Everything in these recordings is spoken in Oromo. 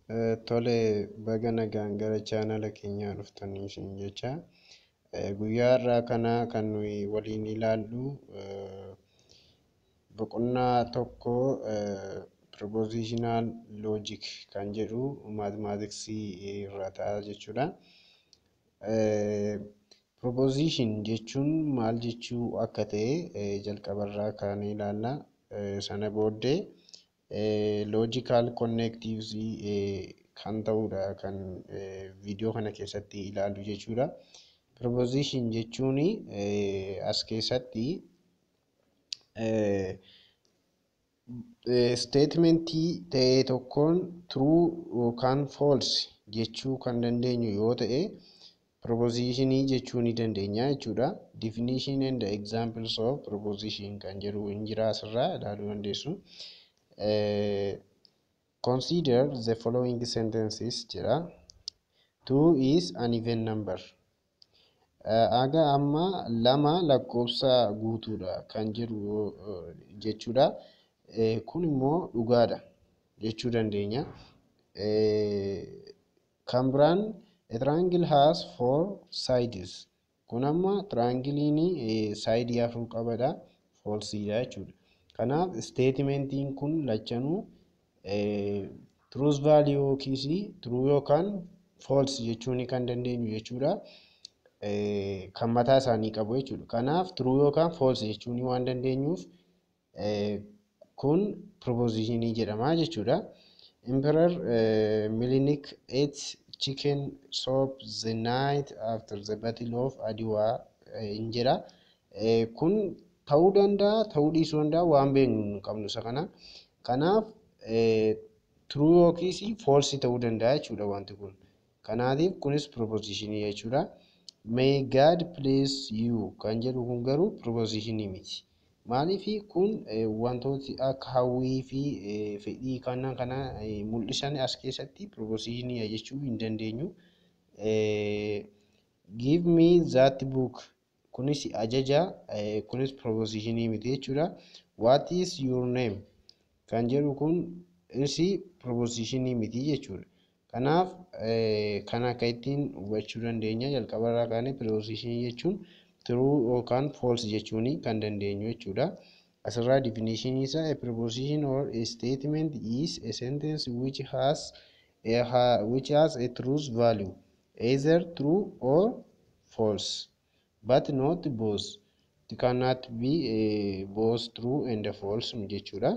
Tole baga nagaan gara chaanala keenyaa dhuftanii isin jecha. Guyyaa har'aa kana kan nuyi waliin ilaallu boqonnaa tokko "Propositional Logic" kan jedhu maatimaatiksii irraa ta'a jechuudha. Proposition jechuun maal jechuu akka ta'e jalqabarraa kaanee ilaalla. Sana booddee logical connectives kan ta'udha kan viidiyoo kana keessatti ilaallu jechuudha. Proposition jechuun as keessatti statementii ta'e tokkoon true yookaan false jechuu kan dandeenyu yoo ta'e propositionii jechuu ni dandeenya jechuudha. Definition and examples of proposition kan jedhu hin jira asirraa ilaaluu dandeessu. Consider the following sentences jedha. Two is an even number. Aga amma lama lakkoofsa guutuudha kan jedhu jechuudha. Kun immoo dhugaadha jechuu dandeenya. Kan biraan a triangle has four sides. Kun amma tiraangiliin saayidii afur qabadha. Foolsiidha jechuudha. Kanaaf statementiin kun lachanuu truth value yookiis true yookaan false jechuu kan dandeenyu jechuudha. Kan mataa isaanii qabu jechuudha. Kanaaf true yookaan false jechuu waan dandeenyuuf kun propositionii jedhama jechuudha. Emperor Minilik ate chicken soup the night after the battle of Adwa hin jedha. Kun ta'uu danda'a ta'uu dhiisuu danda'a waan beeknu hin qabnu isa kana. Kanaaf true yookiis false ta'uu danda'a jechuudha wanti kun. Kanaatiif kunis propositionii jechuudha. May God bless you kan jedhu kun garuu propositionii miti. Maaliif kun wantooti akka hawwii fi fedhii kana kana mul'isan as keessatti propositionii jechuu hin dandeenyu. Give me that book kunis ajaja kunis propositionii miti jechuudha. What is your name kan jedhu kunis propositionii miti jechuudha. Kanaaf kan akka ittiin hubachuu dandeenya jalqabarraa kaanee propositionii jechuun true yookaan false jechuun kan dandeenyu jechuudha. Asirraa definition isaa a proposition or a statement is a sentence which has a, which has a truth value either true or false but not both. It cannot be uh, both true and false jechuudha.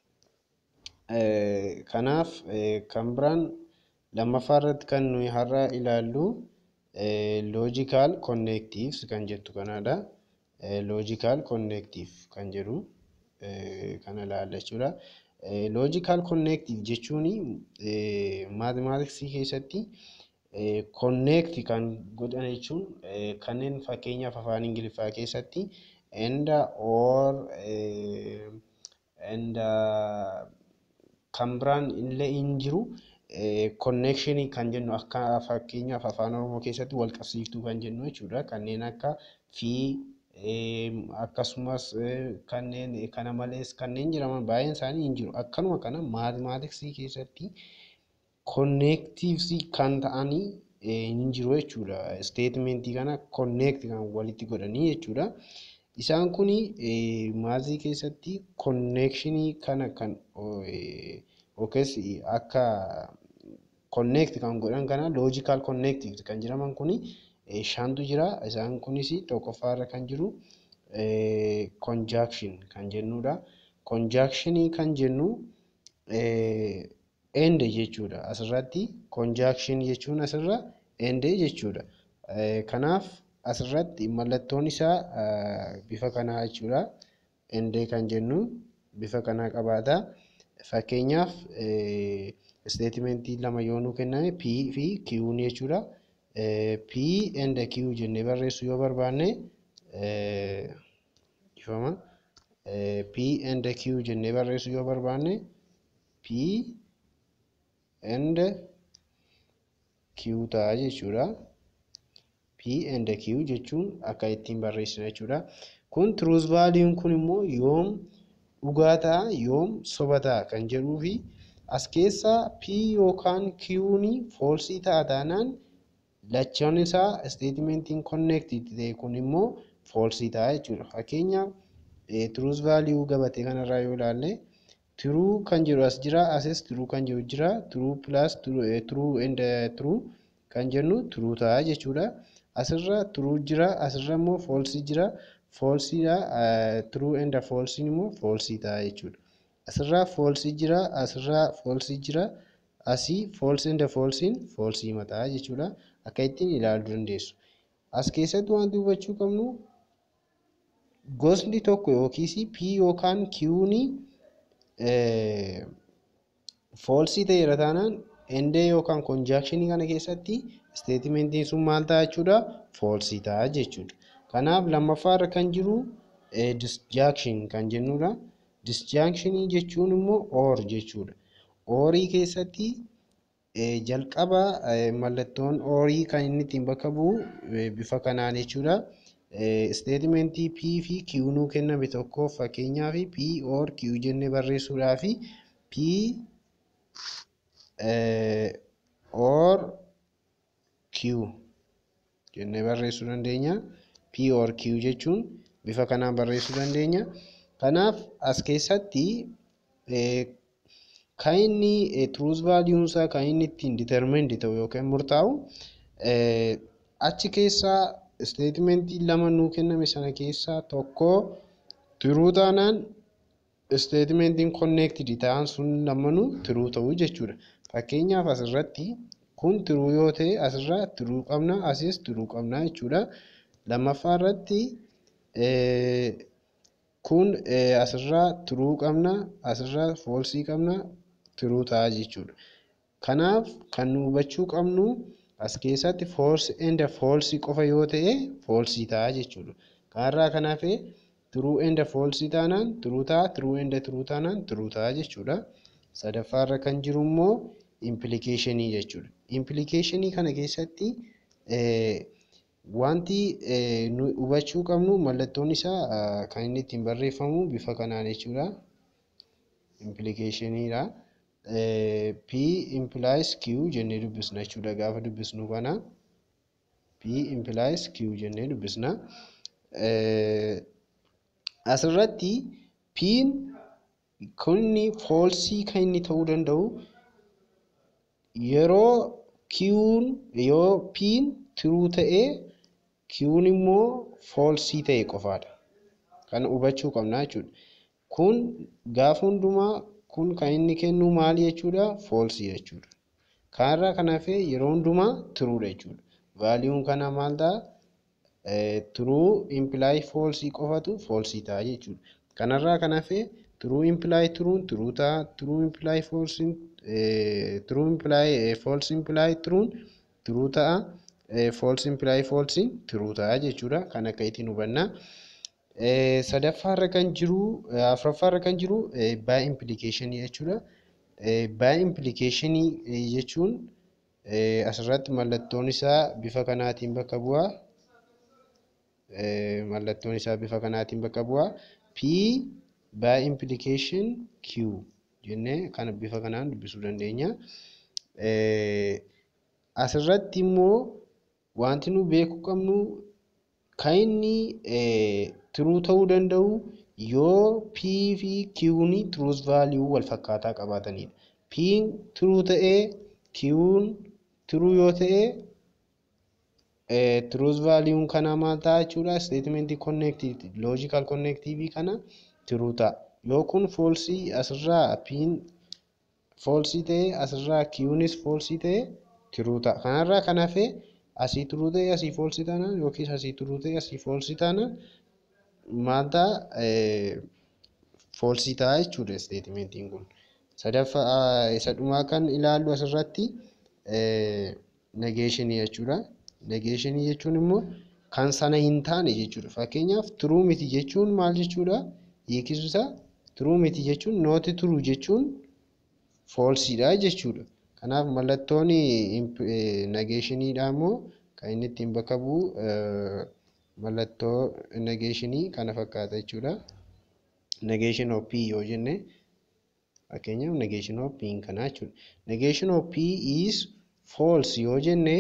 Kanaaf kan biraan lammaffaa irratti kan nuyi har'a ilaallu logical connectives kan jettu kanadha. Logical connective kan jedhu kana ilaalla jechuudha. Logical connective jechuun maatimaatiksii keessatti connect kan godhan jechuun kanneen fakkeenyaaf afaan ingiliffaa keessatti and or and kan biraan illee hin jiru. connection kan jennu akka fakkeenyaaf afaan oromoo keessatti wal qabsiiftuu kan jennu jechuudha. Kanneen akka fi akkasumas kanneen kana malees kanneen jedhaman baay'een isaanii hin jiru. Akkanuma kana maatimaatiksii keessatti connectives kan ta'anii hin jiru jechuudha. Statementii kana connect kan walitti godhanii jechuudha. Isaan kun maatii keessatti connectionii kana kan yookiis akka connect kan godhan kana logical connectives kan jedhaman kun shantu jira. Isaan kunis tokkoffaarra kan jiru conjunction kan jennudha. Conjunctionii kan jennu end jechuudha. Asirratti conjunction jechuun asirra end jechuudha. Kanaaf asirratti mallattoon isaa bifa kanaa jechuudha. End kan jennu bifa kanaa qabaata. Fakkeenyaaf statementii lama yoo nuu kenname P fi Q jechuudha. P and Q jennee barreessuu yoo barbaanne ifama P and Q jennee barreessuu yoo barbaanne P and Q ta'a jechuudha. P and Q jechuun akka ittiin barreessina jechuudha. Kun truth value kun immoo yoom dhugaa ta'a yoom soba ta'a kan jedhuu fi As keessa P yookaan Q'n foolsii ta'a taanaan lachaan isaa isteetimentiin konneektii ta'e kun immoo foolsii ta'a jechuudha. Fakkeenyaaf turuus vaaliyuu gabatee kanarraa yoo ilaalle turuu kan jedhu as jira asis turuu kan jedhu jira turuu pilaas turuu and turuu kan jennu turuu ta'a jechuudha. Asirra turuu jira asirra immoo foolsii jira foolsiidha turuu and foolsiin immoo foolsii ta'a jechuudha. Asirraa foolsii jira asirraa foolsii jira asii foolsii and foolsiin foolsii mataa jechuudha. Akka ittiin ilaaluu dandeessu. As keessatti wanti hubachuu qabnu gosni tokko yookiis P yookaan Q'n foolsii ta'eera taanaan endee yookaan konjaakshinii kana keessatti isteetimentiin sun maal ta'a jechuudha foolsii ta'a jechuudha. Kanaaf lammaffaarra kan jiru disjaakshin kan jennudha. Disjaakshinii jechuun immoo oor jechuudha. Oorii keessatti jalqaba mallattoon oorii kan inni ittiin bakka bu'u bifa kanaan jechuudha. Isteetimentii P fi Q nuu kenname tokkoof fakkeenyaaf P or Q jennee barreessuudhaaf P or Q jennee barreessuu dandeenya. P or Q jechuun bifa kanaan barreessuu dandeenya. Kanaaf as keessatti kan inni truus vaaliyuun isaa kan inni ittiin determined ta'u yookaan murtaa'u achi keessaa isteetimentii lama nuu kenname sana keessaa tokko turuu taanaan isteetimentiin konneektidi ta'an sun lamanuu turuu ta'uu jechuudha. Fakkeenyaaf asirratti kun turuu yoo ta'e asirraa turuu qabna asis turuu qabna jechuudha. Lammaffaa irratti kun asirraa turuu qabna asirraa foolsii qabna turuu ta'a jechuudha. Kanaaf kan nu hubachuu qabnu as keessatti foolsi enda foolsii qofa yoo ta'e foolsii ta'a jechuudha. Kanarraa kan hafe turuu enda foolsii taanaan turuu ta'a turuu enda turuu taanaan turuu ta'a jechuudha. Sadaffaarra kan jiru immoo implikeeshinii jechuudha. Implikeeshinii kana keessatti wanti nu hubachuu qabnu mallattoon isaa kan inni ittiin barreeffamu bifa kanaan jechuudha. Implikeeshiniidha. P implies Q jennee dubbisna jechuudha gaafa dubbisnu kana. P implies Q jennee dubbisna. Asirratti P'n kunni foolsii kan inni ta'uu danda'u yeroo Q'n yoo P'n turuu ta'ee Q'n immoo foolsii ta'e qofaadha. Kana hubachuu qabna jechuudha. Kun gaafa hundumaa kun kan inni kennu maali jechuudha foolsii jechuudha. Kanarraa kan hafe yeroo hundumaa turuudha jechuudha. Vaaliyuun kana maal ta'a turuu impilaay foolsii qofatu foolsii ta'a jechuudha. Kanarraa kan hafe turuu impilaay turuun turuu ta'a turuu impilaay foolsiin turuu impilaay foolsii impilaay turuun turuu ta'a foolsii impilaay foolsiin turuu ta'a jechuudha. Kan akka ittiin hubanna. sadaffaarra kan jiru afuraffaarra kan jiru baay implikeeshinii jechuudha. Baay implikeeshinii jechuun asirratti mallattoon isaa bifa kanaatiin bakka bu'a. Mallattoon isaa bifa kanaatiin bakka bu'a. P baay implikeeshin Q jennee kana bifa kanaan dubbisuu dandeenya. Asirratti immoo wanti nu beekuu qabnu kan inni turuu ta'uu danda'u yoo P fi Q'n truus vaaliyuu wal fakkaataa qabaatanidha. P'n turuu ta'ee Q'n turuu yoo ta'e truus vaaliyuun kanaa maal ta'a jechuudha isteetimentii konneektiivii loojikaal konneektiivii kana turuu ta'a. Yoo kun foolsii asirraa P'n foolsii ta'e asirraa Q'nis foolsii ta'e turuu ta'a. Kanarraa kan hafe asii turuu ta'e asii foolsii taanaan yookiis asii turuu ta'e asii foolsii taanaan maal ta'a foolsii ta'a jechuudha isteetimentiin kun. Sadaffaa isa dhumaa kan ilaallu asirratti negeeshinii jechuudha. Negeeshinii jechuun immoo kan sana hin taane jechuudha. Fakkeenyaaf turuu miti jechuun maal jechuudha? Hiikni isaa turuu miti jechuun nooti turuu jechuun foolsiidha jechuudha. Kanaaf mallattoon negeeshiniidha immoo kan inni ittiin bakka bu'u mallattoo negeeshinii kana fakkaata jechuudha. Negeeshin of P yoo jenne Fakkeenyaaf negation of p kanaa jechuudha. Negation of p is false yoo jenne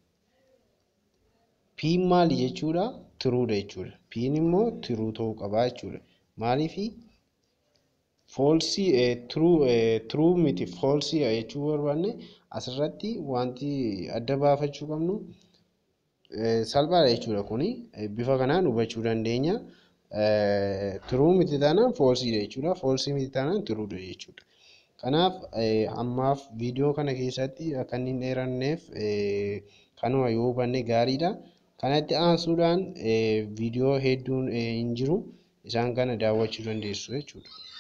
p maali jechuudha? Tiruudha jechuudha. p immoo tiruu ta'uu qaba jechuudha. Maaliifi foolsii tiruu miti foolsii jechuu barbaanne asirratti wanti adda baafachuu qabnu salphaadha jechuudha kuni bifa kanaan hubachuu dandeenya. Tiruu miti taanaan foolsiidha jechuudha. Foolsii miti taanaan tiruudha jechuudha. Kanaaf ammaaf viidiyoo kana keessatti akka inni hin dheeranneef kanuma yoo hubanne gaariidha. Kanatti aansuudhaan viidiyoo hedduun hin jiru. Isaan kana daawwachuu dandeessu jechuudha.